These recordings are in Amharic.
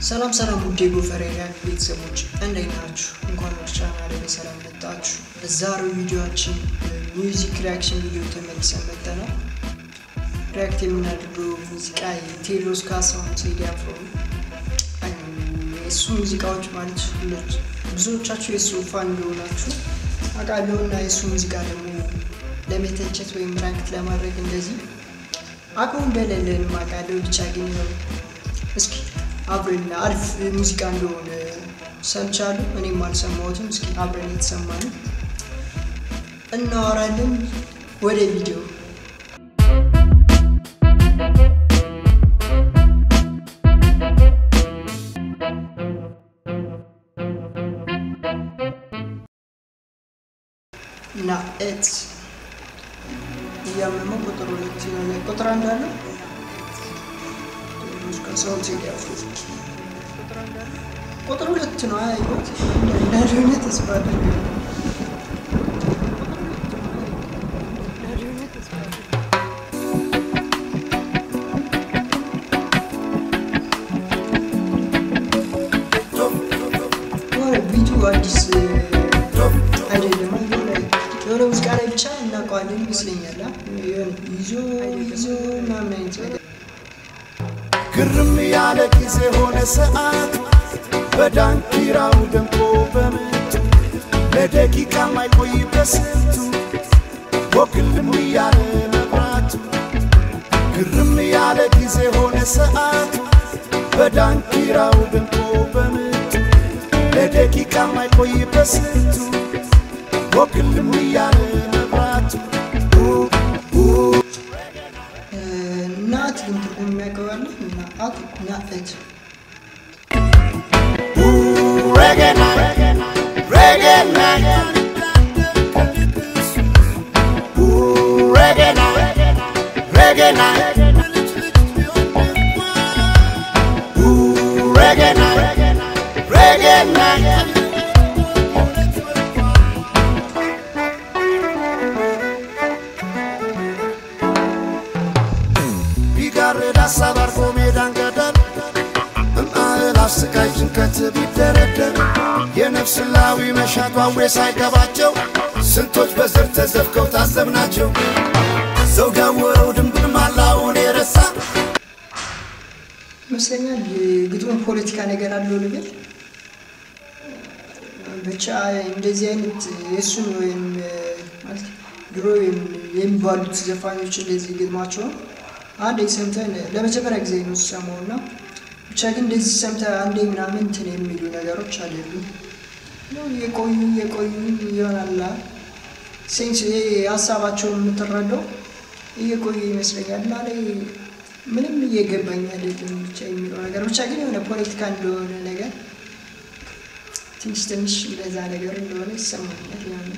ሰላም ሰላም ውድ የጎፈሬ ሪያክት ቤተሰቦች እንዴት ናችሁ? እንኳን ወደ ቻናሌ በሰላም መጣችሁ። በዛሬው ቪዲዮችን ሚውዚክ ሪያክሽን ቪዲዮ ተመልሰን መጥተናል። ሪያክት የምናደርገው ሙዚቃ የቴዎድሮስ ካሳሁን ቴዲ አፍሮ የእሱ ሙዚቃዎች ማለት ሁሎች ብዙዎቻችሁ የእሱ ፋን እንደሆናችሁ አውቃለሁ እና የእሱ ሙዚቃ ደግሞ ለመተቸት ወይም ራንክት ለማድረግ እንደዚህ አቅሙ እንደሌለን አውቃለሁ። ብቻ ግን ነው እስኪ አብረን አሪፍ ሙዚቃ እንደሆነ ሰምቻለሁ። እኔም አልሰማሁትም። እስኪ አብረን የተሰማን እናወራለን። ወደ ቪዲዮ እና ኤት እያመመው ቁጥር ሁለት የሆነ ቁጥር አንድ አለ ካሳሁን ቴዲ አፍሮ ቁጥር ሁለት ነው ያየሁት እንዳልሆነ ተስፋ አድርጋለሁ። ቢቱ አዲስ አይደለም። የሆነ ሙዚቃ ላይ ብቻ እናውቀዋለን ይመስለኛል። ይዞ ይዞ ምናምን አይነት ነገር ግርም ያለ ጊዜ ሆነ ሰዓት በዳንኪራው ደምቆ በምቱ ለደቂቃ ማይቆይ በስንቱ ወክልም ያለ መብራቱ ግርም ያለ ጊዜ ሆነ ሰዓት በዳንኪራው ደምቆ በምቱ ለደቂቃ ማይቆይ በስንቱ ወክልም ያለ መብራቱ ናት ግን ትርጉም የሚያውቀው ያለ ናት ናት Reggae night, reggae night. Ooh, reggae night, reggae night. Ooh, reggae night, reggae night. ቢጋርድ ሀሳብ አርፎ ሜዳን ገደል በማዕል አስቃይ ጭንቀት ቢደረደር የነፍስ ላዊ መሻት ዋዌ ሳይገባቸው ስንቶች በዘር ተዘፍከው ታዘብናቸው። ሰው ጋወረው ድንብር ማላውን የረሳ ይመስለኛል። ግጥሙ ፖለቲካ ነገር አለው ልብል ብቻ እንደዚህ አይነት የእሱን ወይም ማለት ድሮ የሚባሉት ዘፋኞች እንደዚህ ግጥማቸውን አንዴ ሰምተን ለመጀመሪያ ጊዜ ነው ስሰማው እና ብቻ ግን እንደዚህ ሰምተህ አንዴ ምናምን እንትን የሚሉ ነገሮች አይደሉም። የቆዩ የቆዩ ይሆናላ ሴንስ ሀሳባቸውን የምትረዳው እየቆዩ ይመስለኛል እና ላይ ምንም እየገባኝ አይደለም ብቻ የሚለው ነገር ብቻ ግን የሆነ ፖለቲካ እንደሆነ ነገር ትንሽ ትንሽ እንደዛ ነገር እንደሆነ ይሰማኛል። የሆነ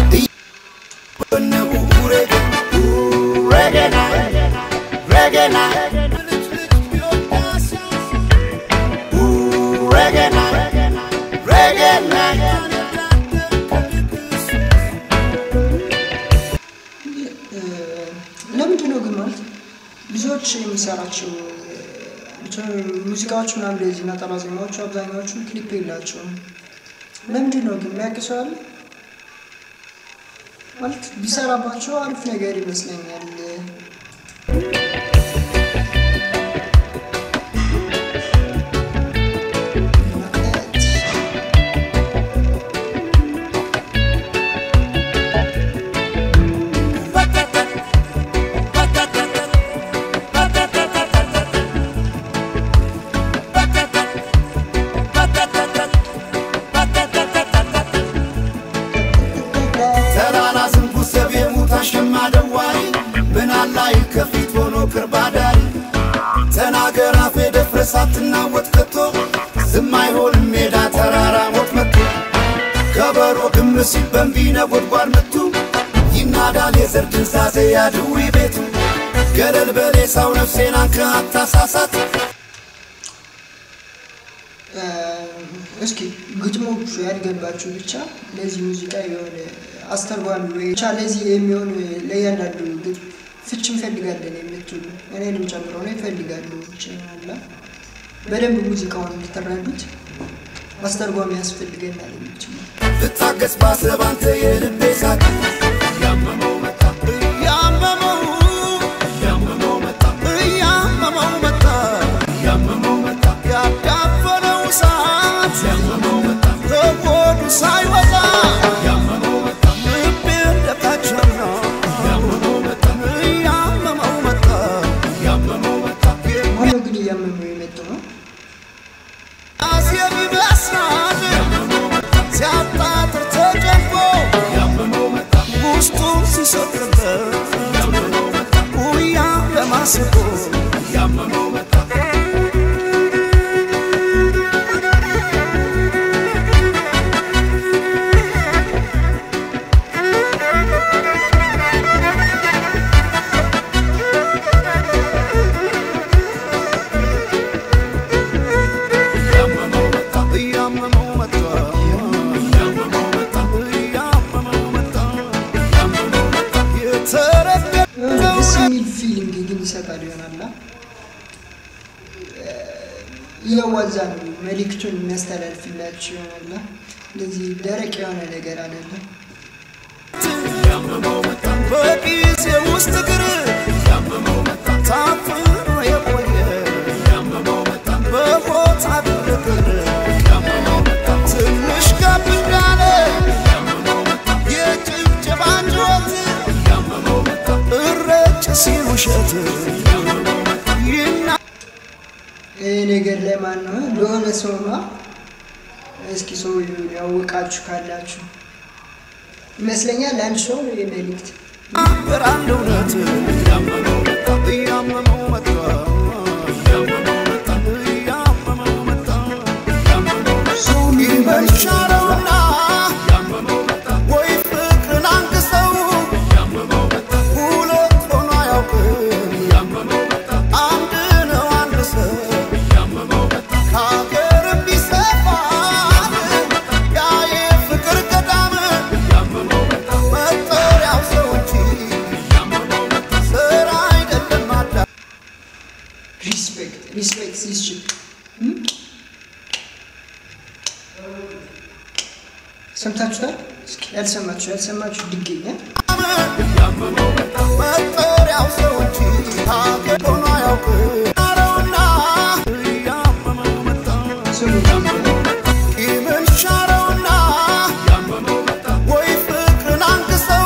በነቡ ሬጌ ሬጌ ናይት ሬጌ ናይት reggae night, reggae night. ለምንድን ነው ግን ማለት ብዙዎች የሚሰራቸው ሙዚቃዎች ምናምን እንደዚህ ነጠላ ዜማዎቹ አብዛኛዎቹ ክሊፕ የላቸውም። ለምንድን ነው ግን የሚያውቅ ሰው አለ? ማለት ቢሰራባቸው አሪፍ ነገር ይመስለኛል። ተራራ ዝንጉ ሰብ የሙት አሸማ ደዋሪ ምን አላይ ከፊት ሆኖ ክርባዳሪ ተናገር አፌ ደፍረስ አትናወጥ ከቶ ዝም አይሆንም ሜዳ ተራራ ሞት መቶ ከበሮ ግም ሲል በንቢ ነጎድጓድ ምቱ ይናዳል የዘር ድንዛዜ ያድዊ ቤቱ ገለል በሌሳው ነፍሴን አንከ አታሳሳት እስኪ ግጥሞቹ ያልገባችሁ ብቻ ለዚህ ሙዚቃ የሆነ አስተርጓሚ ወይ ብቻ ለዚህ የሚሆን ለእያንዳንዱ ግጥም ፍች እንፈልጋለን የምትሉ እኔንም ጨምሮ ነው ይፈልጋሉ ብቻ አላ በደንብ ሙዚቃውን እንድትረዱት አስተርጓሚ ያስፈልገናል የሚችል ልታገስ ባሰብ አንተ የልቤ ሳቅ እያመመው መጣ እያመመው እያመመው መጣ እያመመው መጣ እያመመው መጣ ያዳፈነው እሳት እያመመው መጣ ከሆዱ ሳይወጣ እያመመው መጣ ልቤ እንደታቸና እያመመው መጣ እያመመው መጣ እያመመው መጣ ማነው ግን እያመመው የመጣው ነው? አስየም ይመስላል ሲያጣጥር ተጨንቆ ውስጡን ሲሰጥርበት ጉያ ለማስቆ እያመመው መጣ እያመመው መጣ እያመመው መጣ እያመመው መጣ የተረገጠው የሆነ ደስ የሚል ፊሊንግ ግን ይሰጣል ይሆናላ እያዋዛ ነው መልእክቱን የሚያስተላልፍላችሁ ይሆናላ እንደዚህ ደረቅ የሆነ ነገር አይደለም በጊዜ ውስጥ እግር ታፍኖ የቆየ በቦታ ግርግር ትንሽ ከፍ እንዳለ የጭብጨባ ጩኸት እረጭ ሲል ውሸት ይና ይህ ነገር ላይ ማን ነው ለሆነ ሰው ነው እስኪ ሰው ያወቃችሁ ካላችሁ ይመስለኛል ለአንድ ሰው ነው ይህ መልእክት ነበር አንድ እውነት እያመመው መጣ እያመመው መጣ እያመመው መጣ ሰው ይመሻለውና ወይ ፍቅርን አንግሰው ሁለት ሆኖ አያውቅም አንድ ነው አንድ ሰው ከሀገርም ይሰፋል ያ የፍቅር ገዳም መጠሪያው ሰው እንጂ ስራ አይደለም አዳ ሪስፔክት ሪስፔክት ሲስችል ሰምታችሁታል? እስኪ ያልሰማችሁ ያልሰማችሁ ድገኛ መጠሪያው ሰው እንጂ ሀገር ሆኖ አያውቅም አረውና እያመመው መጣ ስሙት። ቂምን ሻረውና ወይ ፍቅርን አንግሰው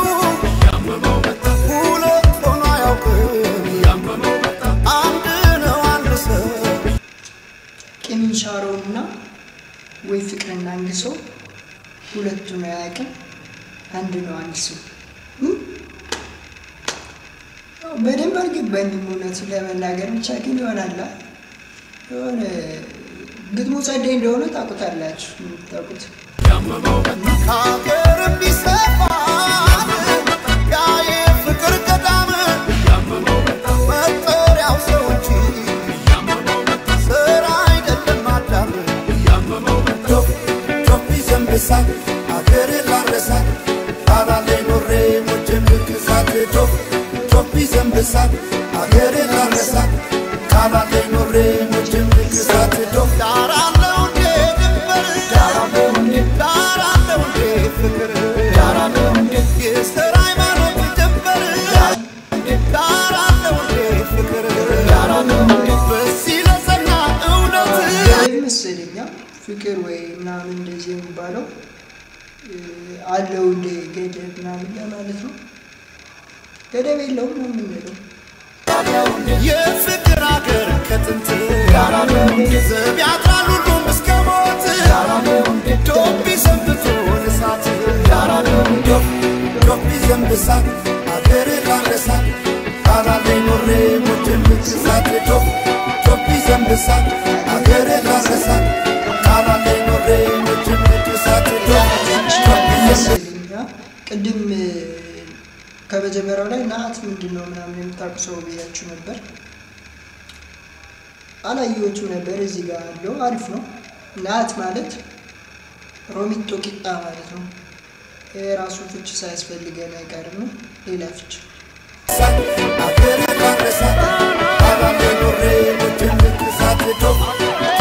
ሁለት ሆኖ አያውቅም አንድ ነው አንድ ሰው ቂምን ሻረውና ወይ ፍቅርና አንድ ሰው ሁለቱ ነው አያውቅም፣ አንድ ነው አንድ ሰው። እም? ያው በደንብ አልገባኝም እውነቱን ለመናገር ብቻ ግን ይሆናላ የሆነ ግጥሙ ጸደይ እንደሆነ ታውቁታላችሁ የምታውቁት ከሀገርም ይሰፋል ያ የፍቅር ገዳም መጠሪያው ሰው እንጂ ስራ አይደለም አዳም ቶፊ ዘንብሳ አገር ላረሳ ጣራላይ ኖሬ ሞቼም ልክሳት ቶፊ ዘንብሳ አገር ላረሳ ቃላላይ ኖሬ ሞቼም ልክሳት ዳራለው እንዴ ድንበር ዳራለው እንዴ ዳራለው እንዴ ፍቅር ዳራለው እንዴ የስራ ሃይማኖት ድንበር ዳራለው እንዴ ፍቅር ዳራለው እንዴ በዚህ ለጸና እውነት ገደብ መሰለኛ ፍቅር ወይ ምናምን እንደዚህ የሚባለው እ፣ አለው እንደ ገደብ ምናምን ለማለት ነው። ገደብ የለውም ነው የምንለው። የፍቅር አገር ከጥንት ዘብ ያጥራል ሁሉም እስከ ሞት ዶቢ ሰንብቶ እሳት ዶቢ ዘንብሳ አገር ላረሳ ቃላላይ ኖሬ ሞትን ምትሳት ዶቢ ዘንብሳ አገር ላረሳ ቃላላይ ኖሬ ሞትን ምትሳት ዶቢ መሰለኛ ቅድም እ፣ ከመጀመሪያው ላይ ናት ምንድን ነው ምናምን የምታውቁ ሰው ብያችሁ ነበር። አላየሁትም ነበር። እዚህ ጋር ያለው አሪፍ ነው። ናት ማለት ሮሚቶ ቂጣ ማለት ነው። የራሱ ፍች ሳያስፈልገን አይቀርም። ሌላ ፍች አገር ላረሳ ቃላላይ ኖሬ ሞትን ምትሳት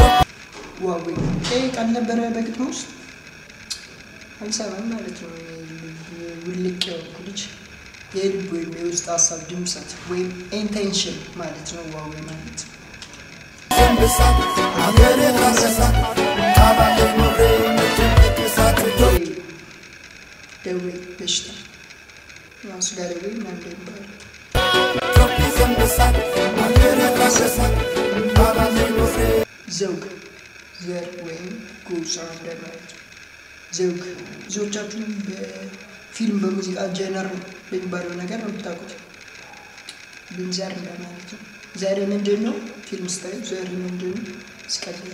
ቃል ነበረ በግጥሙ ውስጥ አልሰማም ማለት ነው። ውልቅ የሆንኩ ልጅ የልብ ወይም የውስጥ ሀሳብ ድምፀት ወይም ኢንቴንሽን ማለት ነው። ዋዌ ማለት ዘንብሳት አገሬ ካሰሳት ቃባለ ኖሬ ምትቅሳት ደዌ ደዌ በሽታ ያው ስጋ ደዌ ምናምን እንደሚባለው ቶፒ ዘንብሳት አገሬ ካሰሳት ቃባለ ኖሬ ዘውግ ዘር ወይም ጎሳ እንደማለት ነው። ዘውግ ብዙዎቻችሁም በፊልም በሙዚቃ ጀነር የሚባለው ነገር ነው የምታውቁት። ግን ዘር እንደማለት ነው። ዘር ምንድን ነው? ፊልም ስታዩ ዘር ምንድን ነው? ስቀልድ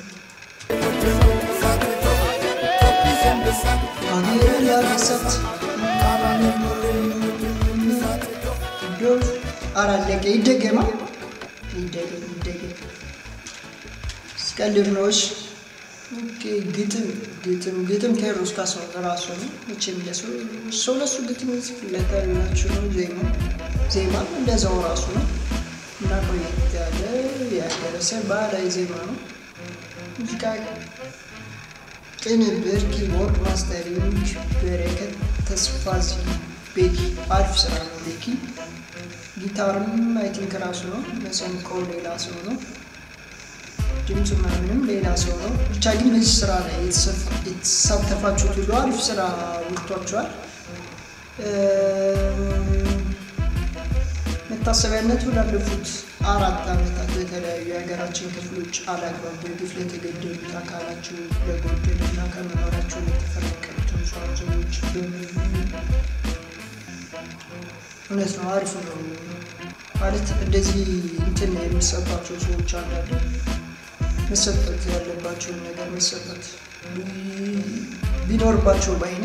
ቶፒ ዘንብሳት አገር ያገሳት ቃባለ ኖሬ ምትቅሳት ዶፍ አላለቀ ይደገማል። ይደገም ይደገም ስቀልድ ነው። እሺ ኦኬ ግጥም ግጥም ግጥም ቴዎድሮስ ካሳሁን ራሱ ነው። መቼም ለሰው ሰው ለሱ ግጥም ይጽፍለታል ብላችሁ ነው። ዜማ ዜማ እንደዛው ራሱ ነው እና ቆየት ያለ ያደረሰ ባህላዊ ዜማ ነው። ሙዚቃ ቅንብር፣ ኪቦርድ፣ ማስተሪንግ በረከት ተስፋ ቤኪ አሪፍ ስራ ነው። ቤኪ ጊታርም አይ ቲንክ ራሱ ነው። መሰንቆ ሌላ ሰው ነው። ድምፁ ምናምንም ሌላ ሰው ነው። ብቻ ግን በዚህ ስራ ላይ የተሳተፋችሁት ሁሉ አሪፍ ስራ ወጥቷቸዋል። መታሰቢያነቱ ላለፉት አራት ዓመታት በተለያዩ የሀገራችን ክፍሎች አላግባብ በግፍ ለተገደሉት አካላቸው ለጎደሉና ከመኖራቸው ለተፈናቀሉትን ሰዎች በሙሉ እውነት ነው። አሪፍ ነው ማለት እንደዚህ እንትን የሚሰጧቸው ሰዎች አንዳንድ መሰጠት ያለባቸውን ነገር መሰጠት ቢኖርባቸው ባይኔ።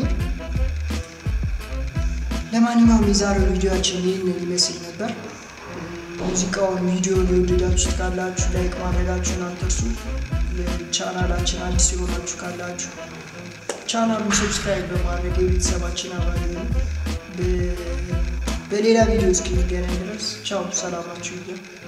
ለማንኛውም የዛሬው ቪዲዮችን ይህንን ይመስል ነበር። ሙዚቃውን ቪዲዮን የወደዳችሁት ካላችሁ ላይክ ማድረጋችሁን አትርሱ። ቻናላችን አዲስ የሆናችሁ ካላችሁ ቻናሉን ሰብስክራይብ በማድረግ የቤተሰባችን አባል ነው። በሌላ ቪዲዮ እስኪገናኝ ድረስ ቻው፣ ሰላማችሁ ይሁን።